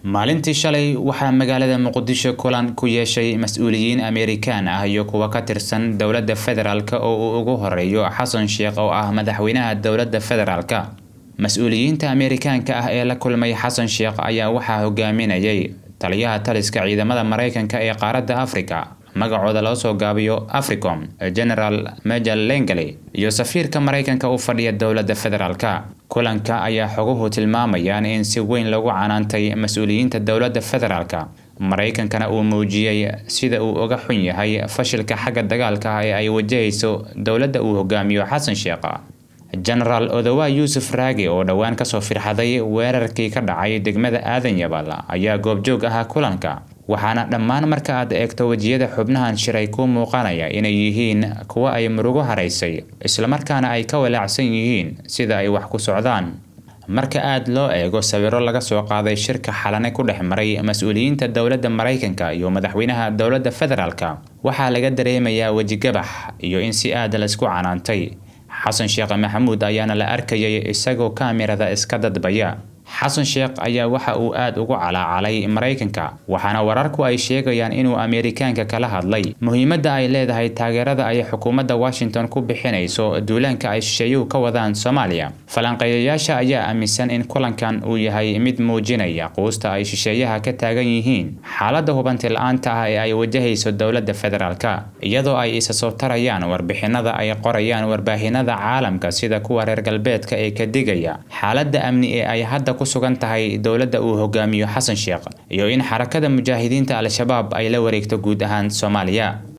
maalintii shalay waxaa magaalada muqdisho kulan ku yeeshay mas-uuliyiin ameerikaan ah iyo kuwa ka tirsan dowladda federaalk oo uu ugu horeeyo xasan sheekh oo ah madaxweynaha dowladda federaalka mas-uuliyiinta ameerikaanka ah ee la kulmay xasan sheekh ayaa waxaa hogaaminayay taliyaha taliska ciidamada maraykanka ee qaaradda afrika magacooda loo soo gaabiyo africom general major lengale iyo safiirka maraykanka u fadhiya dowladda federaalka kulanka ayaa xoguhu tilmaamayaan in si weyn lagu canaantay mas-uuliyiinta dowladda federaalka maraykankana uu muujiyey sida uu uga xun yahay fashilka xagga dagaalka ah ee ay wajahayso dowladda uu hogaamiyo xasan sheekh genaraal odowa yuusuf raage oo dhowaan kasoo firxaday weerarkii ka dhacay degmada aadan yabal ayaa goobjoog ahaa kulanka waxaana dhammaan marka aad eegto wejiyada xubnahan shiray ku muuqanaya inay yihiin kuwa ay murugo haraysay islamarkaana ay ka walaacsan yihiin sida ay wax ku socdaan marka aad loo eego sawiro laga soo qaaday shirka xalane ku dhex maray mas-uuliyiinta dowladda maraykanka iyo madaxweynaha dowladda federaalka waxaa laga dareemayaa wejigabax iyo in si aad laysku canaantay xasan sheekh maxamuud ayaana la arkayay isagoo kaamirada iska dadbaya xasan sheekh ayaa waxa uu aad ugu calaacalay maraykanka waxaana wararku ay sheegayaan inuu ameerikaanka kala hadlay muhiimadda ay leedahay taageerada ay xukuumadda washington ku bixinayso duulaanka ay shisheeyuhu ka wadaan soomaaliya falanqeeyayaasha ayaa aaminsan in kulankan uu yahay mid muujinaya quusta ay shisheeyaha ka taagan yihiin xaaladda hubanti la-aanta ah ee ay wajahayso dowladda federaalka iyadoo ay isa soo tarayaan warbixinada ay qorayaan warbaahinada caalamka sida kuwa reer galbeedka ee ka digaya xaaladda amni ee ay hadda ku sugan tahay dowladda uu hogaamiyo xasan sheekh iyo in xarakada mujaahidiinta al-shabaab ay la wareegto guud ahaan soomaaliya